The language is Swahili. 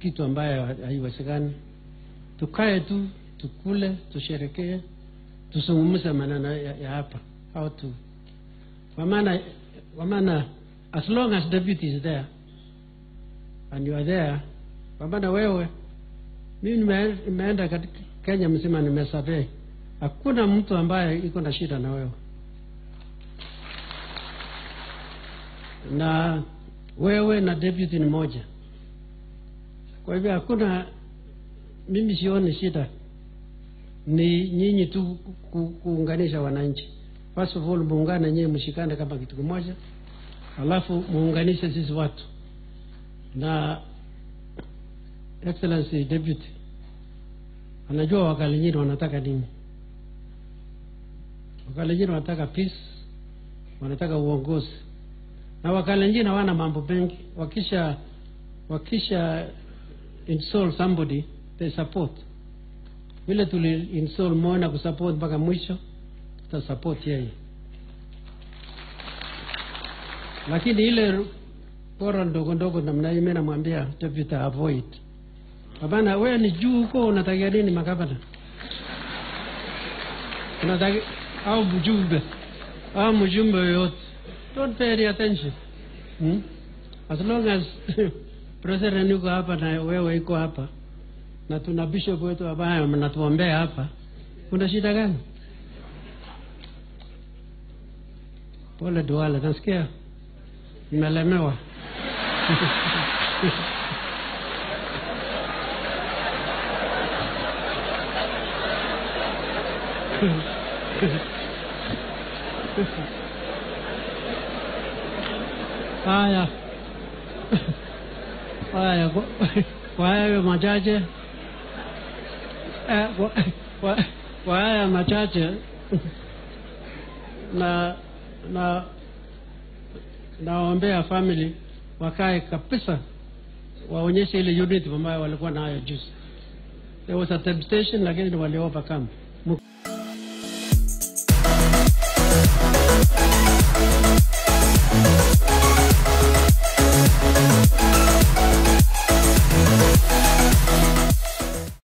kitu ambayo haiwezekani. Tukae tu tukule, tusherekee, tuzungumze maneno ya, ya hapa how to kwa maana kwa maana as long as deputy is there and you are there, kwa maana wewe, mimi nime- nimeenda katika Kenya mzima nimesurvey, hakuna mtu ambaye iko na shida na wewe na wewe na deputy ni moja. Kwa hivyo hakuna, mimi sioni shida, ni nyinyi tu ku, kuunganisha wananchi. First of all, muungane nyinyi, mshikane kama kitu kimoja, alafu muunganishe sisi watu na Excellency Deputy anajua Wakalenjin wanataka nini. Wakalenjin wanataka peace, wanataka uongozi na Wakalenjin hawana mambo mengi. Wakisha wakisha install somebody they support. Vile tuli install Moi na kusupport mpaka mwisho, tuta support yeye, lakini ile bora ndogo ndogo namna hii, mimi namwambia deputy avoid. Hapana, wewe ni juu huko, unatakia nini magavana? Unataka au mjumbe au mjumbe yoyote, don't pay any attention hmm? As long as president yuko hapa na wewe iko hapa na tuna bishop wetu ambaye mnatuombea hapa, kuna shida gani? Pole Duale, nasikia nimelemewa. Haya, haya, kwa- kwa hayo machache eh, kwa- kwa- kwa haya machache na na nawaombea family wakae kabisa, waonyeshe ile unity ambayo walikuwa nayo juzi. There was a temptation, lakini wali overcome. Mu-